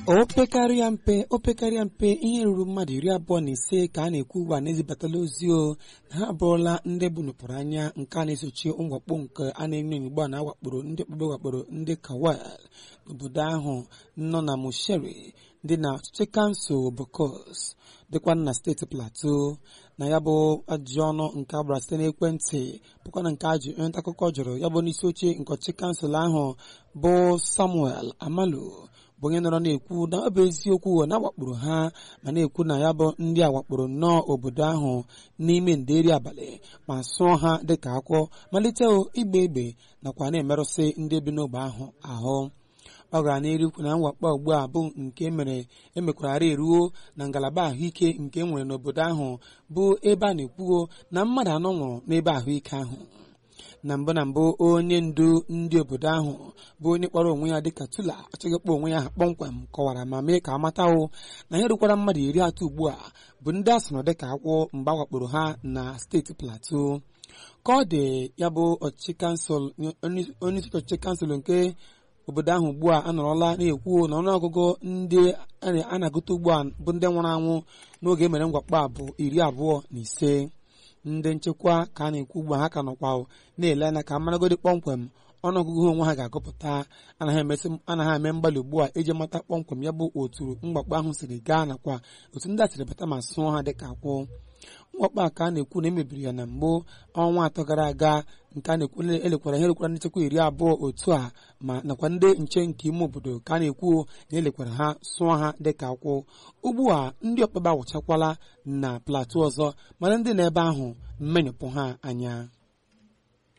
o pekarịa mpe o pekarịa mpe ihe ruru mmadụ iri abụọ na ise ka a na-ekwu ugbu a na-ezibatala ozi o na ha abụrụla ndị bunupụrụ anya nke a na-esochi mwakpo nke a na-enyo ugbu a na-awakporo ndị okpukpe wakporo ndị kawal n'obodo ahụ nọ na mushere dị na ọchịchị kansụl bokos dịkwa na steeti plateau na ya bụ ajụjụ ọnụ nke agbara site n'ekwentị bụkwa na nke ajụ onye nta akụkọ jụrụ ya bụ n'isi oche nke ọchịchị kansụl ahụ bụ samuel amalu bụ onye nọrọ na-ekwu na ọ bụ eziokwu na awakporo ha ma na-ekwu na ya bụ ndị a wakporo nnọọ obodo ahụ n'ime nderi abalị ma sụọ ha dịka akwụkwọ malite igbe egbe nakwa na-emerụsị ndị bi n'ogbe ahụ ahụ ọ gara n'elu ikwu na mwakpo ugbu a bụ nke mere emekwarara eruo na ngalaba ahụike nke nwere n'obodo ahụ bụ ebe a na-ekwuo na mmadụ anọ nwụrụ n'ebe ahụike ahụ na mbụ na mbụ onye ndu ndị obodo ahụ bụ onye kpọrọ onwe ya dịka tula ọchịghị kpọ onwe ya ha kpọmkwem kọwara ma mee ka amatawo na ihe rukwara mmadụ iri atọ ugbu a bụ ndị a sọrọ dịka akwụ mgbe a wakporo ha na steeti plateau ka ọ dị ya bụ ọchịchị kansụl onye isi ọchịchị kansụl nke obodo ahụ ugbu a anọrọla na-ekwu na ọnụọgụgụ ndị a na-agụta ugbu a bụ ndị nwụrụ anwụ n'oge emere mwakpo a bụ iri abụọ na ise ndị nchekwa ka a na-ekwu ugbu a ha ka nọkwa na-ele anya ka maragodi kpọmkwem ọnụọgụgụ onwe ha ga-agụpụta anaghị eme mgbalị ugbu a iji mata kpọmkwem ya bụ otu mgbakpọ ahụ siri gaa nakwa otu ndị a siri bata ma sụọ ha dịka akwụ mwakpo a ka a na-ekwu na emebiri ya na mbụ ọnwa atọ gara aga nke a na-ekwu elekwara ihe rekwara ndị nchekwa iri abụọ otu a ma nakwa ndị nche nke ime obodo ka a na-ekwu na elekwara ha sụọ ha dịka akwụ ugbu a ndị ọkpaba awụchakwala na plateau ọzọ mana ndị na ebe ahụ mmenyepụ ha anya